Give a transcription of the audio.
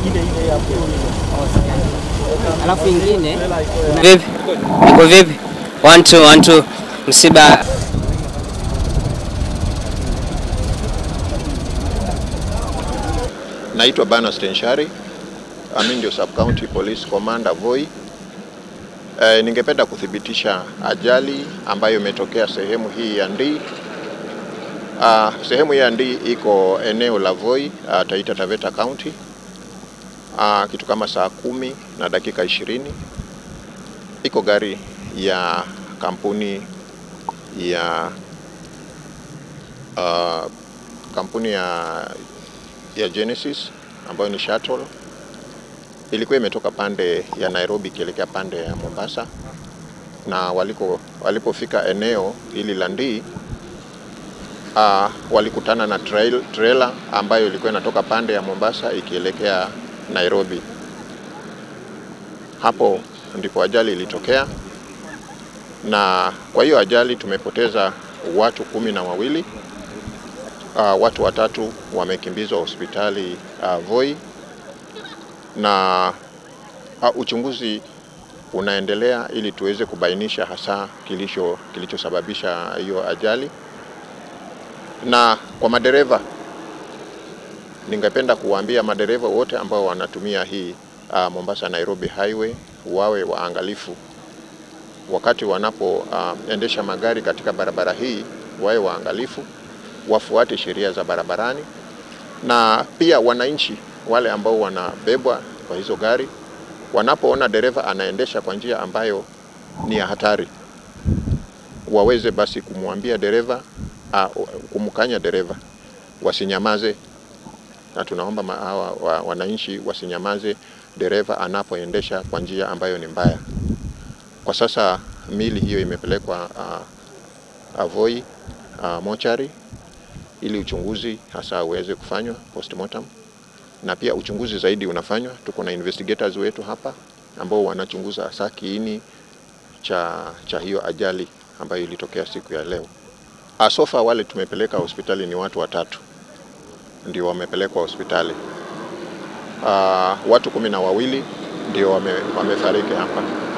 Alafu ingine vipi? Iko vipi? One two, one two. Msiba Naitwa Bana Stenshari, mimi ndio Sub County Police Commander Voi. E, ningependa kuthibitisha ajali ambayo imetokea sehemu hii ya Ndii. Ah, sehemu hii ya Ndii iko eneo la Voi, ah, Taita Taveta County. Ah, kitu kama saa kumi na dakika ishirini iko gari ya kampuni ya ah, kampuni ya ya Genesis ambayo ni shuttle ilikuwa imetoka pande ya Nairobi ikielekea pande ya Mombasa, na waliko walipofika eneo hili la Ndii uh, walikutana na trail, trailer ambayo ilikuwa inatoka pande ya Mombasa ikielekea Nairobi. Hapo ndipo ajali ilitokea, na kwa hiyo ajali tumepoteza watu kumi na wawili. Uh, watu watatu wamekimbizwa hospitali uh, Voi na uh, uchunguzi unaendelea ili tuweze kubainisha hasa kilicho kilichosababisha hiyo ajali. Na kwa madereva, ningependa kuwaambia madereva wote ambao wanatumia hii uh, Mombasa Nairobi highway wawe waangalifu wakati wanapoendesha uh, magari katika barabara hii, wawe waangalifu wafuate sheria za barabarani, na pia wananchi wale ambao wanabebwa kwa hizo gari wanapoona dereva anaendesha kwa njia ambayo ni ya hatari, waweze basi kumwambia dereva uh, kumkanya dereva, wasinyamaze. Na tunaomba hawa wa, wananchi wasinyamaze dereva anapoendesha kwa njia ambayo ni mbaya. Kwa sasa mili hiyo imepelekwa uh, Voi uh, mochari ili uchunguzi hasa uweze kufanywa postmortem, na pia uchunguzi zaidi unafanywa. Tuko na investigators wetu hapa ambao wanachunguza hasa kiini cha, cha hiyo ajali ambayo ilitokea siku ya leo. Asofa wale tumepeleka hospitali ni watu watatu ndio wamepelekwa hospitali. Uh, watu kumi na wawili ndio wame, wamefariki hapa.